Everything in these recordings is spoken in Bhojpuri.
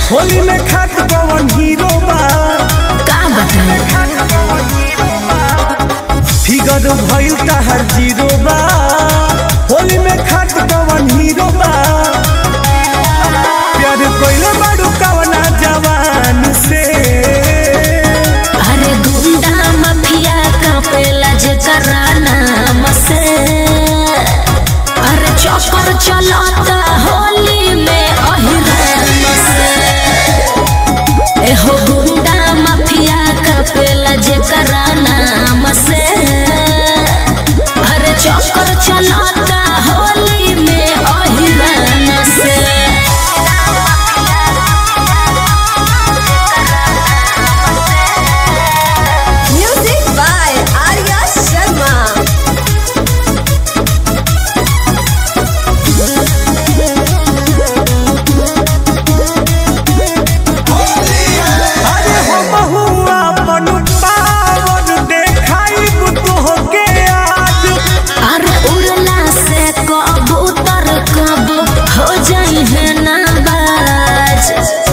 होली में खात कवन हीरो बा का बताई फिगर भइल तहर जीरो बा होली में खात कवन हीरो बा प्यार कइले बाड़ू कवना जवान से अरे गुंडा माफिया कापेला जेकरा नाम से अरे चक्कर चलता होली में अहिरान से एहो गुंडा माफिया कापेला जेकरा नाम से अरे चक्कर चलता होली में अहिरान से Music by Arya Sharma. अरे हम हुआ अपन पावन देखाइब तोहके आज अरे उड़ला से कबूतर कब हो जाई है नाबाज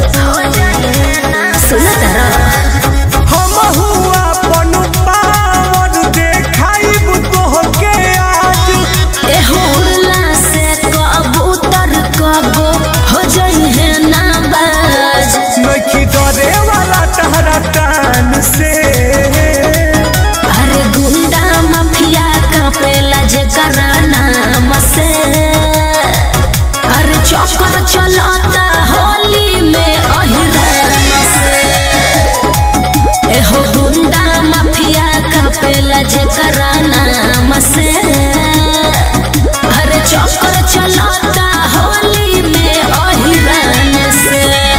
सुन तारा हम हुआ अपन पावन देखाइब तोहके आज एहो उड़ला से कबूतर कब हो जाई है नाबाज नखी डरे वाला तहरा टान से अरे गुंडा माफिया कापेला जेकरा नाम से अरे चक्कर चलता होली में अहिरान से एहो गुंडा माफिया कापेला जेकरा नाम से अरे चक्कर चलता होली में अहिरान से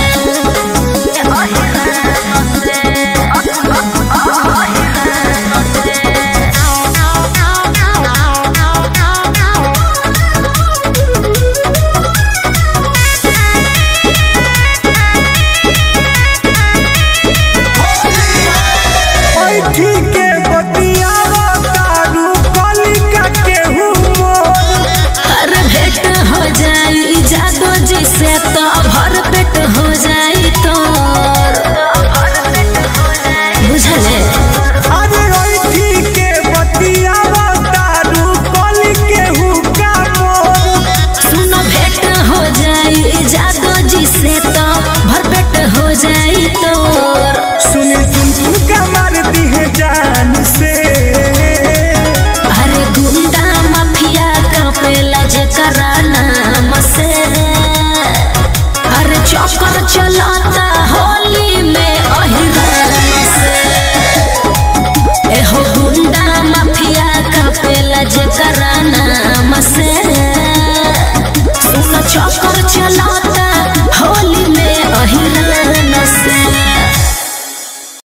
ऐठी के बतियावा तारू कलिका केहू मोर हर भेंट हो जाई जादो जिसे तो भर पेट हो जाई तो बुझले अरे ऐठी के बतियावा तारू कलि केहू का मोर सुनो भेंट हो जाई जादो जिसे तो भर पेट हो जाई तो सुनी सुन सुन का मार दी है जान से अरे गुंडा माफिया कापेला जेकरा नाम से अरे चक्कर चलता होली में अहिरान से एहो गुंडा माफिया कापेला जेकरा नाम से सुन चक्कर चलता